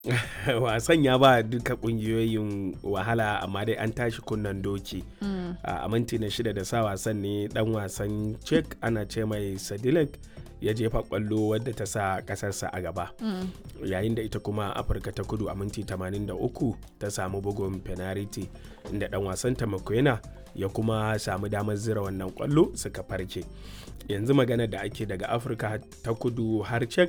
wasan ya ba duka kungiyoyin wahala amma dai an tashi kunnan doki a minti na shida da sa wasan ne dan wasan czech ana ce mai sadilek ya jefa kwallo wadda ta sa kasarsa a gaba yayin da ita kuma afirka ta kudu a minti 83 ta samu bugun penalty inda dan wasan ta ya kuma samu damar zira wannan kwallo suka farke yanzu magana da ake daga afirka ta kudu har czech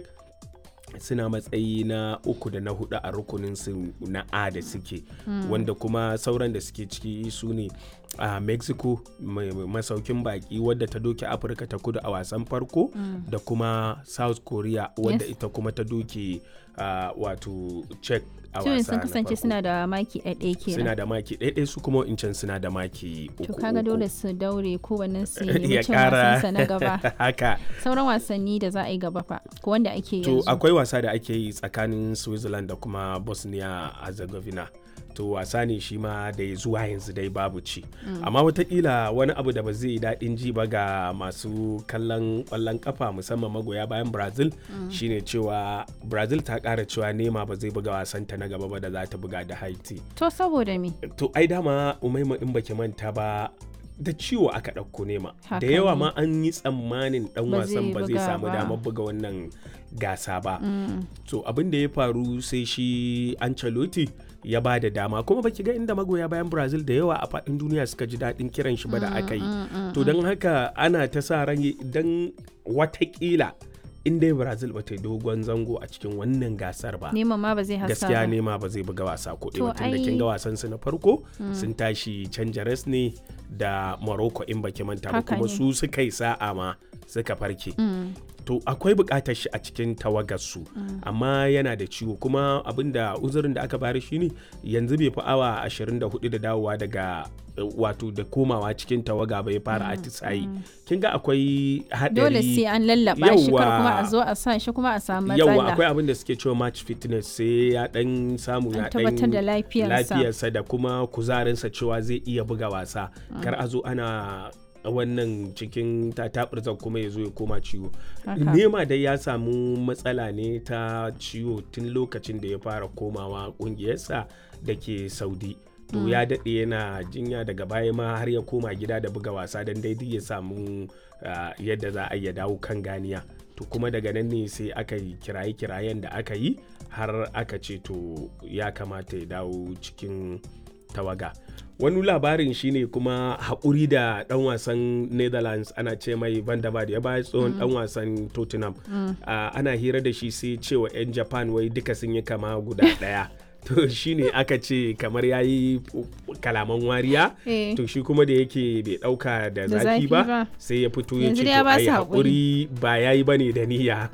suna matsayi na uku da na hudu a rukunin su na a da suke mm. wanda kuma sauran da suke ciki su ne a uh, mexico masaukin baki wadda ta doke afirka ta kudu a wasan farko mm. da kuma south korea wadda yes. ita kuma ta doke uh, wato czech a wasa sun kasance suna da maki ɗaiɗai kenan suna da maki ɗaiɗai su kuma in suna da maki uku to kaga dole su daure kowannen su yi cin wasansa na gaba haka sauran wasanni da za a yi gaba fa ko wanda ake to yanzu akwai wasa da ake yi tsakanin switzerland da kuma bosnia herzegovina to wasa ne shi ma da zuwa yanzu dai babu ci mm. amma watakila wani abu da ba zai daɗin ji ba ga masu kallon ƙwallon kafa musamman magoya bayan brazil mm. shine cewa brazil ta ƙara cewa nema ba zai buga wasanta na gaba ba da za ta buga da haiti to saboda me to ai dama umaima in baki manta ba da ciwo aka ɗauko nema da yawa ma an yi tsammanin ɗan wasan ba zai samu damar buga wannan gasa ba mm. to abin da ya faru sai shi Ancelotti ya ba da dama kuma baki ga inda magoya bayan brazil da yawa a faɗin duniya suka ji daɗin kiran shi ba da aka yi to don haka ana ta sa ran idan watakila in dai brazil ba ta yi dogon zango a cikin wannan gasar ba nema ma ba zai hasa gaskiya nema ba zai buga wasa ko ɗaya tun da kin ga wasan su na farko sun tashi canjares ne da morocco in baki manta ba kuma su suka yi sa'a ma suka farke to akwai bukatar shi a cikin tawagarsu amma yana da ciwo kuma abinda uzurin da aka bari shine yanzu bai fi awa 24 da dawowa daga wato da komawa cikin tawaga bai fara atisayi kin ga akwai hadari dole sai an lallaba shi kar kuma a zo a sa shi kuma a samu matsala yawa akwai abin da suke cewa match fitness sai ya dan samu ya tabbatar da lafiyarsa lafiyarsa da kuma kuzarinsa cewa zai iya buga wasa kar a zo ana wannan cikin tatabirzan kuma ya zo ya koma ciwo nema dai ya samu matsala ne ta ciwo tun lokacin da ya fara komawa kungiyarsa da ke saudi to ya daɗe yana jinya daga baya ma har ya koma gida da buga wasa don daidai ya samu yadda za a iya dawo kan ganiya to kuma daga nan ne sai aka yi kiraye-kirayen da aka yi har aka ce to ya kamata ya dawo cikin tawaga wani labarin shine kuma haƙuri da ɗan wasan netherlands ana ce mai van der ya baya tsohon ɗan wasan tottenham ana hira da shi sai cewa 'yan japan wai duka sun yi kama guda ɗaya to shine aka ce kamar ya yi kalaman wariya to shi kuma da yake bai dauka da zafi ba sai ya fito ya ce to ai hakuri ba ya yi bane da niyya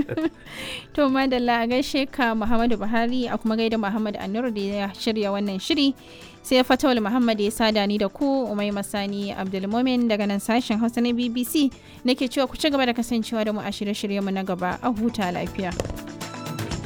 to madalla a gaishe ka muhammadu buhari a kuma gaida muhammad anur da ya shirya wannan shiri sai fatawul muhammad ya sada ni da ku umai masani abdulmomin daga nan sashen hausa na bbc nake cewa ku ci gaba da kasancewa da mu a shirye-shiryenmu na gaba a huta lafiya